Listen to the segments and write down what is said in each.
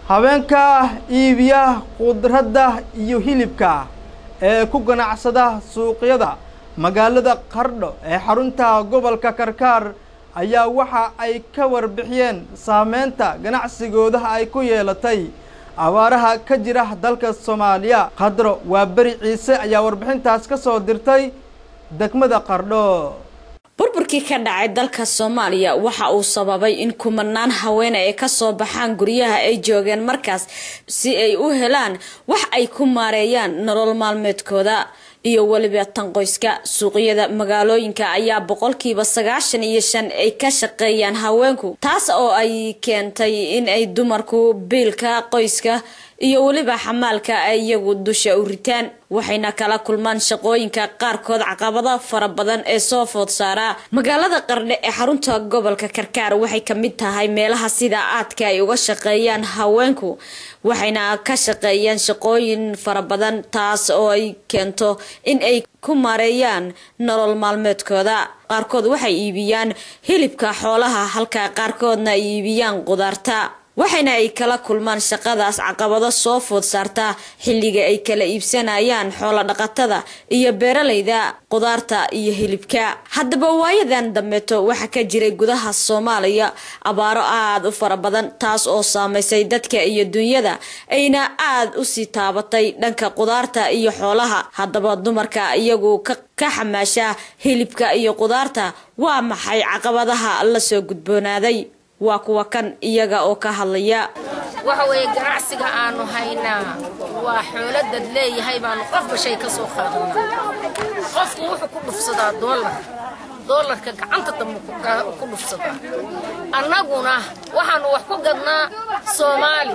haweenka iibiya khudradda iyo hilibka ee ku ganacsada suuqyada magaalada qardho ee xarunta gobolka karkaar ayaa waxa ay ka warbixiyeen saameynta ganacsigooda ay ku yeelatay abaaraha ka jira dalka soomaaliya qadro waa beri ciise ayaa warbixintaas ka soo dirtay degmada qardho burburkii ka dhacay dalka soomaaliya waxa uu sababay in kumanaan haweene ay kasoo baxaan guryaha ay joogeen markaas si ay u helaan wax ay ku maareeyaan nolol maalmeedkooda iyo weliba tan qoyska suuqyada magaalooyinka ayaa boqolkiiba sagaashan iyo shan ay ka shaqeeyaan haweenku taas oo ay keentay in ay dumarku biilka qoyska iyo weliba xamaalka ay iyagu dusha u ritaan waxayna kala kulmaan shaqooyinka qaarkood caqabada fara badan ee soo food saaraa magaalada qardhe ee xarunta gobolka karkaar waxay kamid tahay meelaha sida aadka ay uga shaqeeyaan haweenku waxayna ka shaqeeyaan shaqooyin fara badan taas oo ay keento in ay ku maareeyaan nolol maalmeedkooda qaarkood waxay iibiyaan hilibka xoolaha halka qaarkoodna ay iibiyaan qudaarta waxayna ay kala kulmaan shaqadaas caqabado soo food saartaa xilliga ay kala iibsanayaan xoolo dhaqatada iyo beeralayda qudaarta iyo hilibka haddaba waayadan dambeeto waxaa ka jiray gudaha soomaaliya abaaro aada u fara badan taas oo saameysay dadka iyo dunyada ayna aada usii taabatay dhanka qudaarta iyo xoolaha haddaba dumarka iyagu ka ka xamaasha hilibka iyo qudaarta waa maxay caqabadaha lasoo gudboonaaday waa kuwa kan iyaga oo ka hadlaya waxa weeye ganacsiga aanu haynaa waa xoolodad leeyahay baanu qofba shay ka soo qaadanaa qofku wuxuu ku dhufsadaa doolar doolarka gacanta dambe ku dhufsadaa annaguna waxaanu wax ku gadnaa soomaali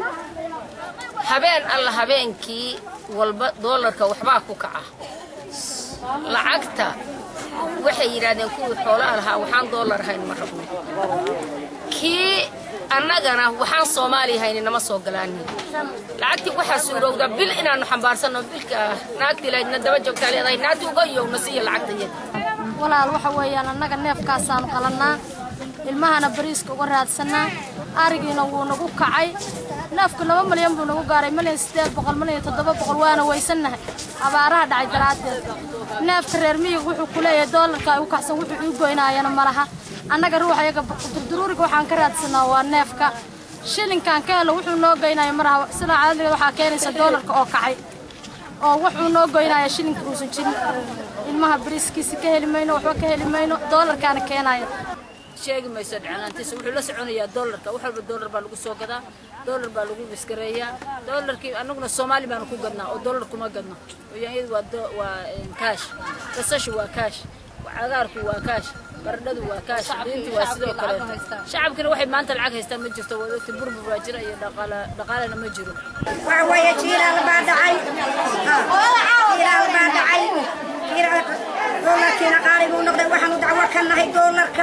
habeen alla habeenkii walba doolarka waxbaa ku kaca lacagta waxay yidhaahdeen kuwii xoolaha lahaa waxaan doolar hayn ma rabno kii annagana waxaan soomaaliya hayni nama soo galaanin lacagtii waxaa suurowda bil inaannu xambaarsanno bilka naagtii lahaydna daba joogtaa leedahay naagtii uga yowna siiya lacagtayada walaal waxa weeyaan annaga neefkaasaanu qalannaa ilmahana bariiska uga raadsannaa arigiina wuu nagu kacay neefku laba malyan buu nagu gaaray malyan siddeed boqol malyan toddoba boqol waana waysannahay abaaraha dhacay daraaddeed neefka reer miyiga wuxuu ku leeyahay doolarka ay u kacsan wuxuu ii goynaayana ma laha annaga ruuxa iyaga durduruuriga waxaan ka raadsanaa waa neefka shilinkaan ka helo wuxuu noo goynaya maraha sida caadadiga waxaa keenaysa doolarka oo kacay oo wuxuu noo goynaya shilinka uusan jirin ilmaha bariiskiisa ka heli mayno waxba ka heli mayno doolarkaana keenaya sheegi mayso dhicnaantiisa wuxuu la soconayaa doolarka wax walba doolar baa lagu soo gadaa doolar baa lagu biskareeyaa doolarkii annaguna soomaali baanu ku gadnaa oo doolar kuma gadno yaanyadu waa waa kaash basashu waa kaash cagaarku waa kaash baradhadu waa kaash diintu waa sidoo kaleeto shacabkina waxay maanta lacag haystaan ma jirto waa ogta burbur baa jira iyo dhaqaalena ma jiro waxa weeye jiilaal baa dhacay jiilaal baa dhacay doolarkiina qaali buu noqday waxaanu dacwo ka nahay doolarka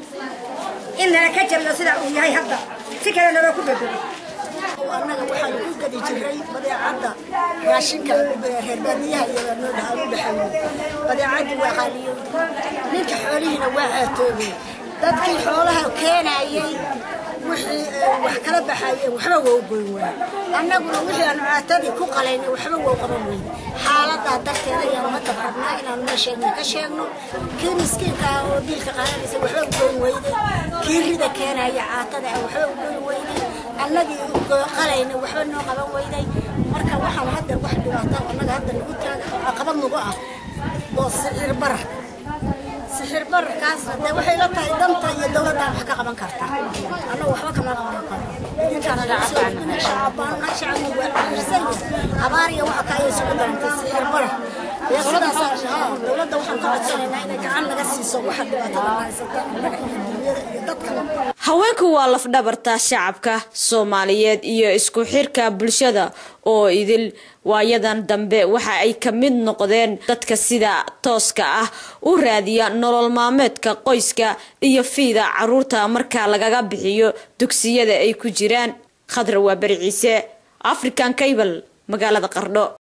in nala ka jabiyo sidaa uu yahay hadda si kale nala ku bedelo annaga waxaanu ku gadi jiray badeecadda raashinka reer baadiyaha iyo noo dhaxaanu dhaxayno badeecaddi waa qaaliyo ninka xoolihiina waa caatoobay dadkii xoolaha keenayay wixii wax kala baxayeen waxba waa u goyn waay annaguna wixii aanu caatadii ku qalaynay waxba waa u qaban weyne xaaladaa darteeda ayaanu hadda rabnaa inaanu meesheedna ka sheegno kii miskiinka ah oo biilka qaadanaysa waxba u goyn weyday kii rida keenaya caatada ah waxba u goyn weyday annagii qalayna waxba noo qaban weyday marka waxaan hadda wax dhibaata annaga hadda nagu taaga oo caqabad nagu ah oo sicir barar sixir bararkaasna dee waxay la tahay danta iyo dowladdan wax ka qaban karta annagu waxba kama qaban karo idinkaana shacabbaanna shacabku waa cirsan abaar iyo waxa ka ayay sugu darantay sixir barar dowladda waxaan ka codsanaynaa inay gacan naga siiso waxa dhibaatada haysata annaga iyo dunyada iyo dadka haweenku waa lafdhabarta shacabka soomaaliyeed iyo isku xirka bulshada oo idil waayadan dambe waxa ay ka mid noqdeen dadka sida tooska ah u raadiya nolol maalmeedka qoyska iyo fiida caruurta marka lagaga bixiyo dugsiyada ay ku jiraan khadra waa bari ciise african cable magaalada qardho